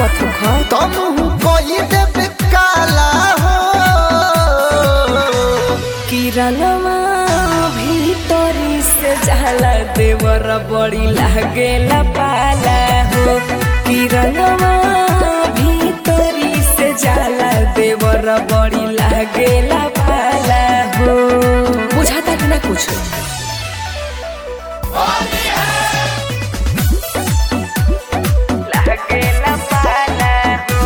मत रुखा तुम कोई देव काला हो किरणवा भीतरी से जाला देवर बड़ी लागेला पाला हो किरणवा भीतरी से जाला देवर बड़ी लागेला पाला हो बुझाता कि ना कुछ लागेला पाला हो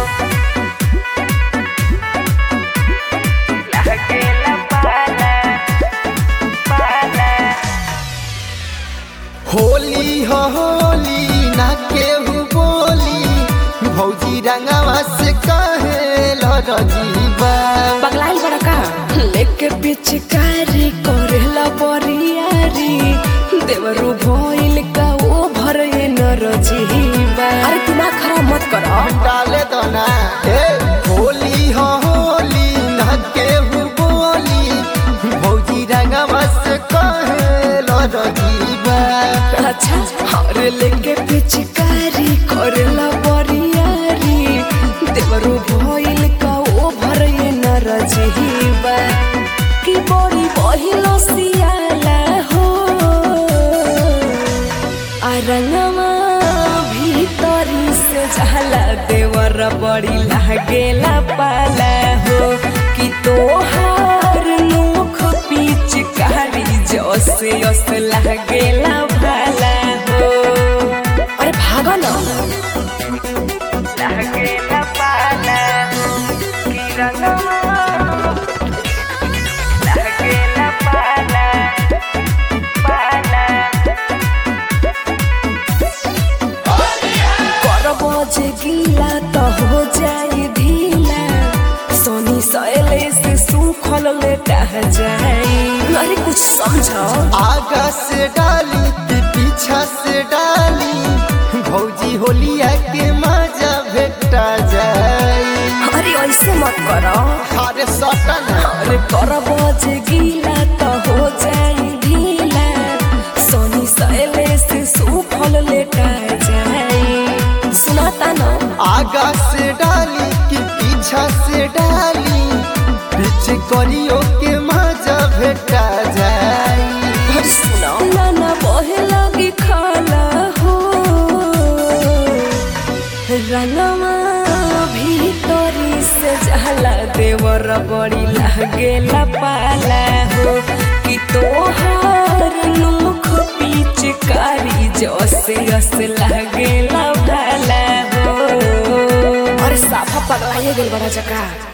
लागेला पाला पाला होली हो होली ना केहू बोली भौजी रंगवा से कहे लजीबा पगलाइल बड़ा का लेके पिचकारी करेला बरियारी देवरू भइल का ओ भरे नरजीबा अरे दिमाग खराब मत कर डाले दो ना ए होली हो होली ना केहू बोली भौजी रंगवा से कहे लजीबा अच्छा अरे लेके पिचकारी करेला बरियारी देवरू भइल का ओ भरे नरजीबा कि बड़ी बहिलो सियाला हो अरंगमा भीतरी से जाला देवर बड़ी लागेला पाला हो कि तोहार मुख पिचकारी जसे अस लागेला भाला हो अरे भागो न लागेला पाला कि रंगमा लागेला पाला पाला करबो जे गीला त हो जाई ढीला सोनी सैले से सूखल लेटा जाई अरे कुछ समझो आगा से डाली कि पीछा से डाली भौजी होलिया के मजा भेटा जाई अरे ऐसे मत करो अरे सटन अरे करबो जे गीला त हो जाई ढीला सोनी सैले से सूखल लेटा जाई सुनाता न आगा से डाली कि पीछा से डाली पीछे करियो के मजा भेटा जाई अरे सुनो ना ना बहे लगी खाला हो रंगवा भीतरी से जाला देवर बड़ी लागेला पाला हो कि तोहार मुख पिचकारी जसे अस लागेला भाला हो अरे साफा पगलाइए गेल बड़ा जका